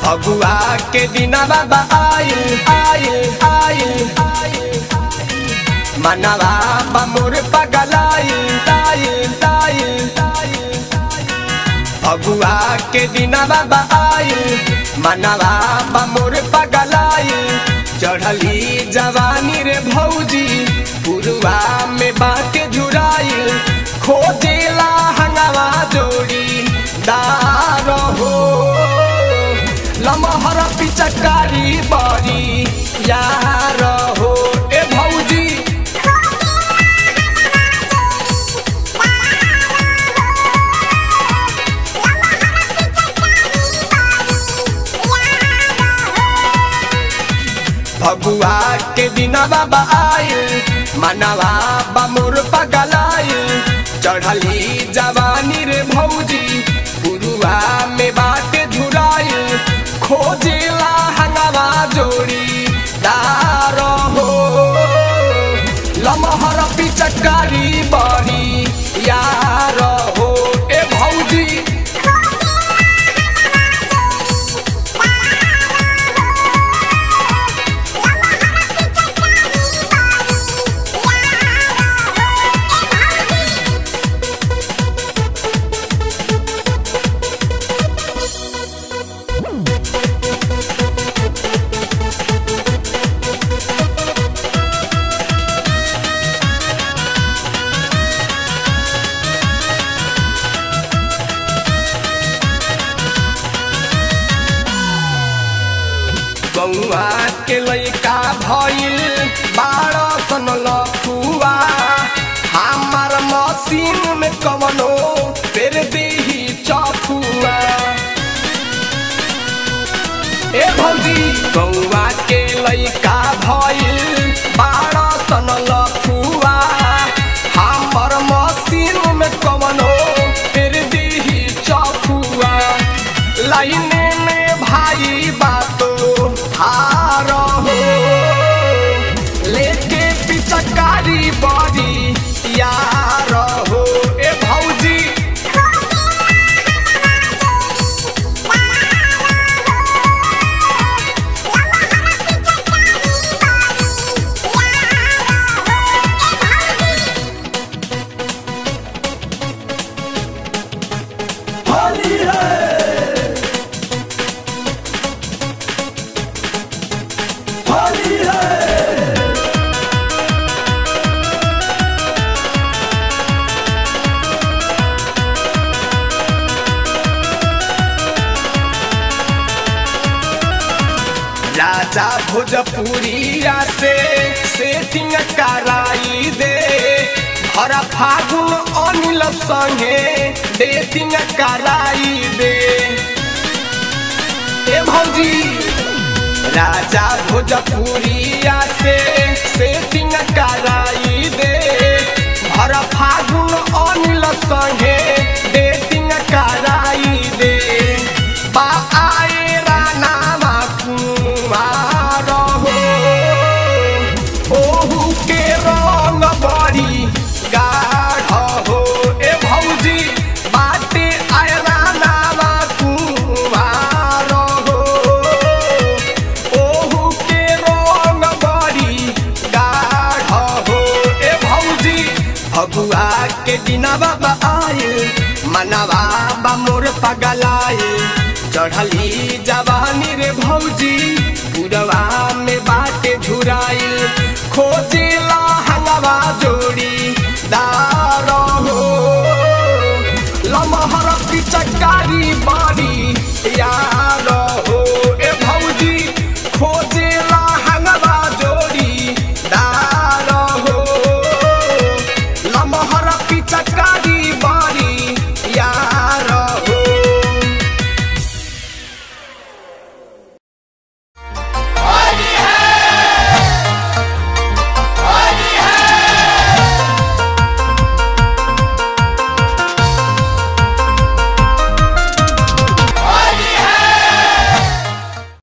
फगुआ के दिना बाबा आइल आइल आइल मनवा बमुर पगलाइल ताइल ताइल फगुआ के दिना बाबा आइल मनवा बमुर पगलाइल चढ़ली जवानी रे भौजी पुरुआ में बाटे जुड़ाइल खोजेला हंगावा जोड़ी दार हो लमहर पिचकारी बड़ी यार हो ए भौजी फगुआ के दिना बाबा आइल मनवा बमुर पगलाइल चढ़ली जवानी रे भौजी पुरुआ में बाटे झुराइल खोजेला हंगावा जोड़ी दार हो लमहर पिचकारी बड़ी यार हो ए भौजी गौआ के लैका भइल बारह सन लखुआ हमार मशीन में कवनो फेर देही चखुआ ए भौजी गौआ के लैका भइल बारह सन लखुआ हमार मशीन में कवनो फेर देही चखुआ लाइने में भाई बातो हार हो लेके पिचकारी बड़ी यार हो ए भौजी होली है होली है राजा भोजपुरिया से सेटिंग कराई दे हर फागुन अनिल संगे डेटिंग कराई दे ए भौजी राजा भोजपुरिया से सेटिंग कराई दे हर फागुन अनिल संगे डेटिंग कराई दे बा आए रानामा कुमार हो ओहू के रंग बड़ी गाढ़ हो ए भौजी बाटे आए रानामा कुमार हो ओहू के रंग बड़ी गाढ़ हो ए भौजी फगुआ के दिना बाबा आए मनवा बा मोर पगलाए चढ़ली जवानी रे भौजी पुरवा में बाटे झुराइल खोजेला हंगवा जोड़ी दार हो लमहर पिचकारी बाड़ी यार